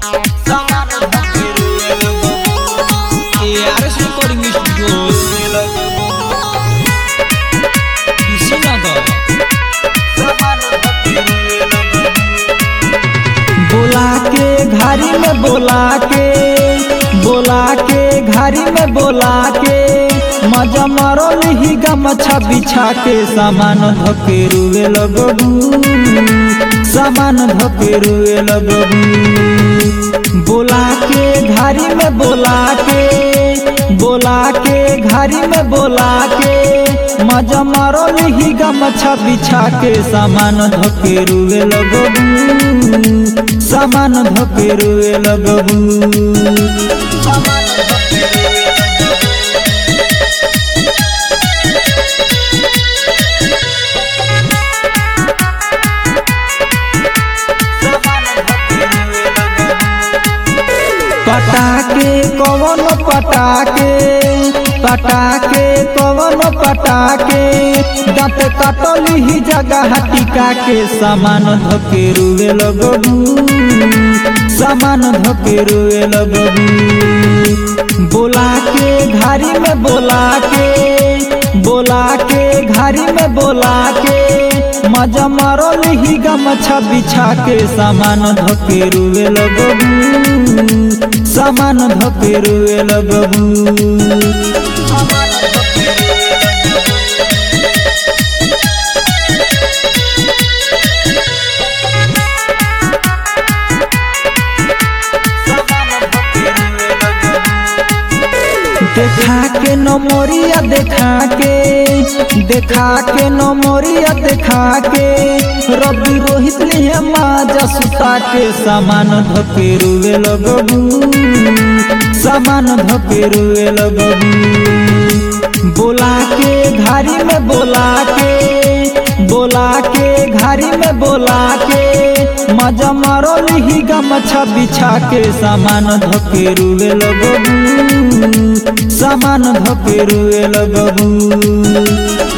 ARS Recording Studio Kushinagar बोला के घारी में बोला के बोला के घारी में बोला के मजा मारल ही गमछा बिछा के सामान धके रुए लगबू सामान धके रुए लगबू बोला के घारी में बोला के बोला के घारी में बोला के मजा मारल ही गमछा बिछा के सामान धके रुए लगबू सामान धके रुए लगबू पटाके कवन पटाके पटाके कवन पटाके दांत काटल ही जगह टिका के सामान धके रुए लगबू सामान धके रुए लगबू बोला के घारी में बोला के बोला के घारी में बोला के मजा मारल ही गमछा बिछा के सामान धके रुए लगबू सामान धके रुए लगबू देखा के नमोरिया देखा के देखा के नमोरिया देखा के रवि रोहित लिए माजा सुता के सामान धके रुए लगबू सामान धके रुए लगबू बोला के घारी में बोला के बोला के घारी में बोला के मजा मारल ही गमछा बिछा के सामान धके रुए लगबू सामान धके रुए लगबू